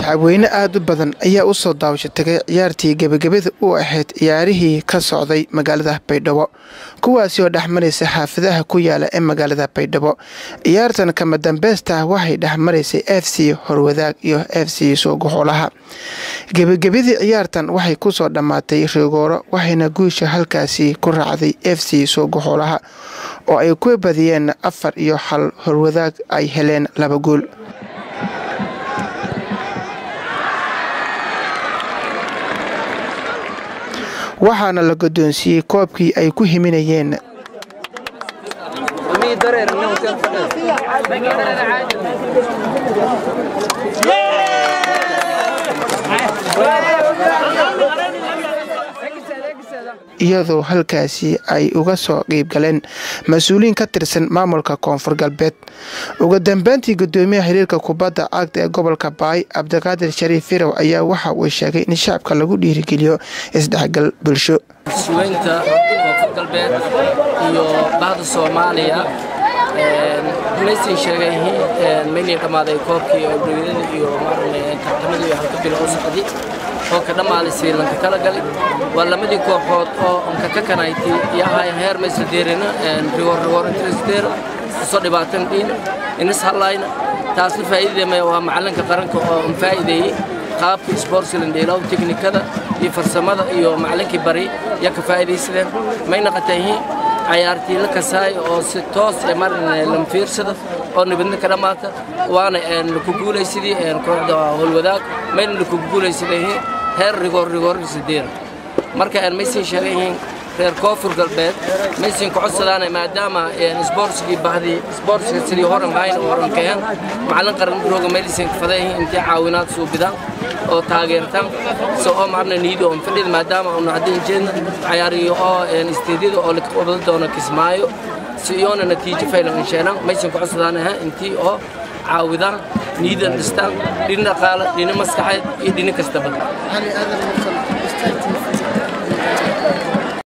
shacabweyne aad u badan ayaa u soo daawasho tagay ciyaartii gebagabada u ahayd ciyaarihii ka socday magaalada baydhabo kuwaasi oo dhexmaraysa xaafadaha ku yaala ee magaalada baydhabo ciyaartan kama dambeystaa waxay dhexmaraysay f c horwadaag iyo f c soogoxolaha gebagabadii ciyaartan waxay kusoo dhammaatay rigooro waxayna guusha halkaasi ku raacday f c soogoxolaha oo ay ku badiyeen afar iyo hal horwadaag ay heleen laba gool waxaana la guddoonsiiyey koobkii ay ku himinayeen iyadoo halkaasi ay uga soo qiibgaleen mas-uuliyiin ka tirsan maamulka koonfur galbeed ugu dambeyntii gudoomiyaha xiriirka kubadda cagta ee gobolka baay cabdiqaadir shariif firow ayaa waxa uu sheegay in shacabka lagu dhiirigeliyo isdhexgal bulsho suweynta koonfur galbeed iyo bahda soomaaliya maysin sheegay maynay dhammaaday koobkii dowladada iyo tartamadii iyo halka bilo u socday oo ka dhammaaday srilanka kala galay waa lamadii kooxood oo onka ka kanayti iyo ahayn heer maysa deerina rigoor rigoor intrasdeer soo dhibaatan dhiin inis hallayna taasna faa'iidadeemaya waa macalinka qaranka oo on faa'iideeyey qaabka sportsland dheelaw teknikada iyo farsamada iyo macalinkii bari yaa ka faa'iidaysadeen may naqatayihiin cayaartii la kasaay oo si toos ee marna lam fiirsada oo nabadna ka dhammaata waana ku guulaysadii kooxda howlwadaag mayna ku guulaysadeen heer rigoor rigoor sideed marka maysin sheegayihiin reer koonfur galbeed maysin ku codsadaana maadaama isboortsigii bahdii isboortsiga sidii horan hayna horan keen macalin qaran rooga maylisin fadayihiin intii caawinaad suubidaan oo taageertaan so oo marna niidi oo fadhid maadaama uu hadin jeedna cayaariyo oo isteediyada oo la qabado doono kismaayo si iyoona natiijo faylan insheenan maysan ku codsadaanaha intii oo caawidaan niidan dhistaan dhina dhaqaale dhina maskaxeed iyo dhina kastaba